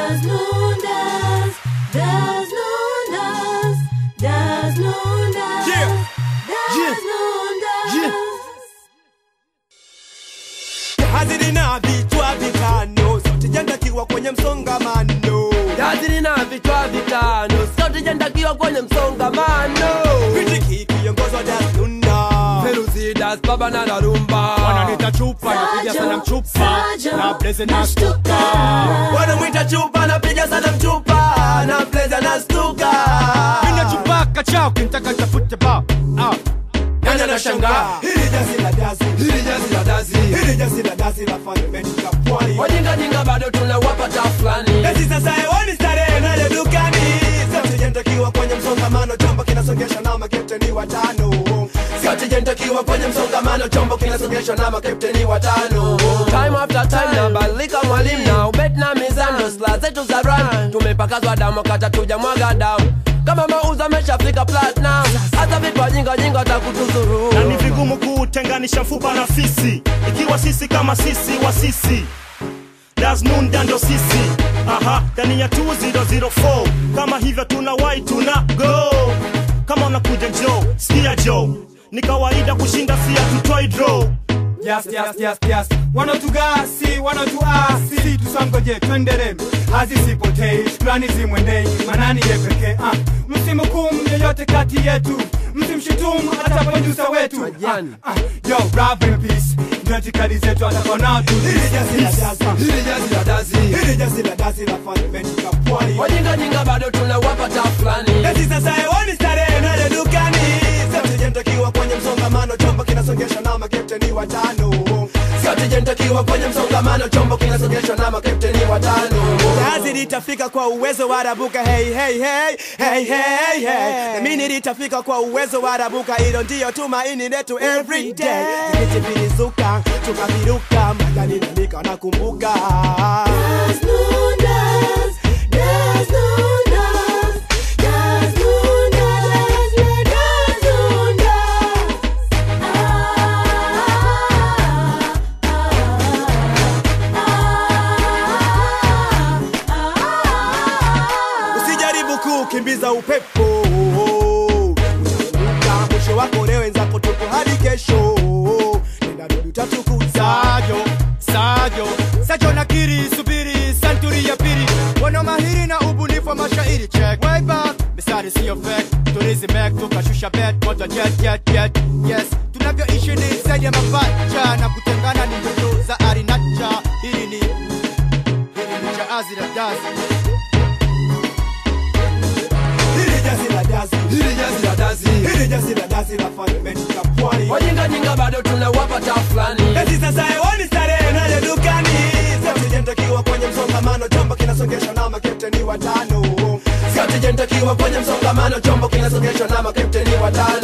Das Lundas, das Lundas, das Lundas, Yeah. das Yeah. Lundas. Yeah. hazili na vichwa vitano sauti jandakiwa kwenye msongamano Jazili na vichwa vitano, sauti jandakiwa kwenye msongamano. Kritiki kiongozwa Daslunda Feruzi das baba na darumba. wananita chupa napiga sana mchupa Sajo, na blaze na nashtuka. stuka Wanamwita chupa, napiga sana mchupa na blaze na stuka. Mina chupa kachao kintaka tafute ba ah. Nani anashangaa? Hili jazi la dazi Hili jazi la dazi. Hili jazi la dazi la fundamental ya pwani Wajinga jinga bado tunawapa tafulani. Ezi sasa hewani starehe nayo dukani Sauti jentakiwa kwenye msongamano chombo kinasongesha na makepteni watano Sauti jentakiwa kwenye msongamano, chombo kinasogeshwa na makapteni watano. Time after time nabadilika mwalimu na ubet na mizano, sla zetu za run tumepakazwa damu kata tuja mwaga damu kama mauzo ameshafika platinum, hata vitu wajinga jinga watakutuzuru. na ni vigumu kutenganisha mfupa na fisi ikiwa sisi kama sisi wa sisi dasnunda ndo sisi aha ndani ya 2004 kama hivyo tuna wai tuna go kama unakuja njo sikia jo ni kawaida kushinda sia tutoi draw Yes, yes, yes, yes. Wanatugasi, wanatuasi, tusangoje twendere, hazisipotei, shukrani zimwendei, manani ye pekee. Ah, msimhukumu yeyote kati yetu, msimshutumu hata produsa wetu. Ah, ah, yo, rap in peace, ndio itikadi zetu atakona tu. Hili jazi la dazi Hili jazi la dazi, Hili jazi la dazi la fundamental ya pwani wajinga jinga bado tunawapa tafulani. Ezi sasa hewani starehe nayo dukani Sauti jentakiwa kwenye msongamano chombo kinasongesha na makepteni watano Sauti jentakiwa kwenye msongamano, chombo kinasogeshwa na makapteni watano. Jazi litafika kwa uwezo wa rabuka hey hey hey hey hey hey na mimi litafika kwa uwezo wa rabuka hilo ndio tumaini letu every day Vijiti vilizuka tukaviruka majani na mika nakumbuka Das Lundas, das Lundas, das Lundas, das Lundas. usijaribu kukimbiza upepo utaanguka mwisho wako leo wenzako tupo hadi kesho nenda rudi utatukuza Sajo, Sajo, Sajo nakiri, subiri, santuri ya pili Wana mahiri na ubunifu wa mashairi check Way back, misari siyo fake Tulizi mek, tukashusha bet, moto jet, jet, jet Yes, tunavyoishi ni zaidi ya mapacha Na kutengana ni ndoto za arinacha Hili ni, hili ni jaazi la dazi hili jazi la dazi Hili jazi la dazi, hili jazi la dazi la fundamental ya pwani wajinga jinga bado tunawapa tafulani. Ezi sasa hewani starehe nayo dukani Sauti jentakiwa kwenye msongamano chombo kinasongesha na makepteni watano Sauti jentakiwa kwenye msongamano, chombo kinasogeshwa na makapteni watano.